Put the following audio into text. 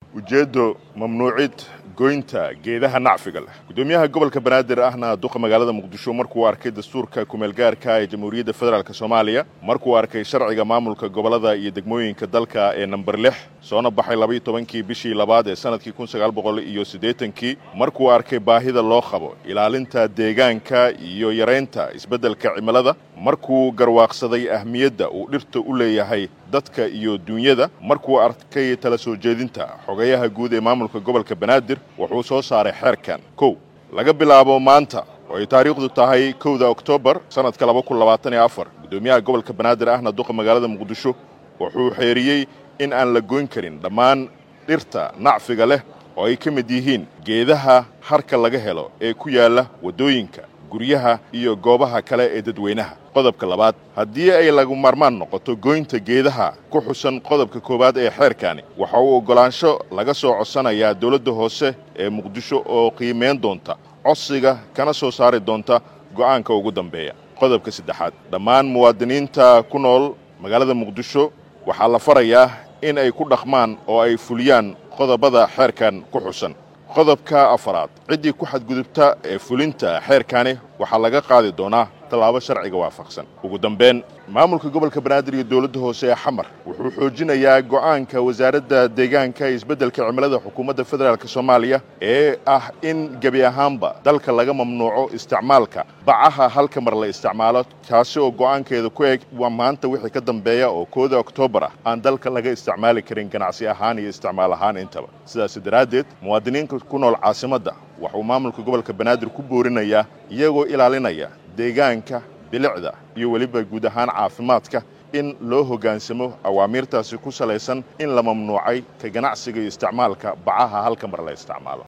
ujeeddo mamnuucid goynta geedaha nacfiga leh guddoomiyaha gobolka banaadir ahna duqa magaalada muqdisho markuu arkay dastuurka kumeelgaarka ee jamhuuriyadda federaalk soomaaliya markuu arkay sharciga maamulka gobollada iyo degmooyinka dalka ee namber lix soona baxay labaiyo tobankii bishii labaad ee sanadkii kun sagaal boqol iyo siddeetankii markuu arkay baahida loo qabo ilaalinta deegaanka iyo yaraynta isbeddelka cimilada markuu garwaaqsaday ahmiyadda uu dhirta u leeyahay dadka iyo duunyada markuu arkay tala soo jeedinta xogayaha guud ee maamulka gobolka banaadir wuxuu soo saaray xeerkan kow laga bilaabo maanta oo ay taariikhdu tahay kowda oktoobar sannadka laba kun labaatan iyo afar guddoomiyaha gobolka banaadir ahna duqa magaalada muqdisho wuxuu xeeriyey in aan la goyn karin dhammaan dhirta nacfiga leh oo ay ka mid yihiin geedaha harka laga helo ee ku yaalla waddooyinka guryaha iyo goobaha kale ee dadweynaha qodobka labaad haddii ay lagu maarmaan noqoto goynta geedaha ku xusan qodobka koowaad ee xeerkani waxa uu oggolaansho laga soo codsanayaa dowladda hoose ee muqdisho oo qiimayn doonta codsiga kana soo saari doonta go'aanka ugu dambeeya qodobka saddexaad dhammaan muwaadiniinta ku nool magaalada muqdisho waxaa la farayaa in ay ku dhaqmaan oo ay fuliyaan qodobada xeerkan ku xusan qodobka afaraad ciddii ku xadgudubta ee fulinta xeerkani waxaa laga qaadi doonaa tallaabo sharciga waafaqsan ugu dambeyn maamulka gobolka banaadir iyo dowladda hoose ee xamar wuxuu xoojinayaa go'aanka wasaaradda deegaanka iyo isbeddelka cimilada xukuumadda federaalk soomaaliya ee ah in gebi ahaanba dalka laga mamnuuco isticmaalka bacaha halka mar la isticmaalo taasi oo go'aankeeda ku eg waa maanta wixii ka dambeeya oo kooda oktoobar ah aan dalka laga isticmaali karin ganacsi ahaan iyo isticmaal ahaan intaba sidaas daraaddeed muwaadiniinka ku nool caasimadda waxuu maamulka gobolka banaadir ku boorinayaa iyagoo ilaalinaya deegaanka bilicda iyo weliba guud ahaan caafimaadka in loo hoggaansamo awaamiirtaasi ku salaysan in la mamnuucay ka ganacsiga iyo isticmaalka bacaha halka mar la isticmaalo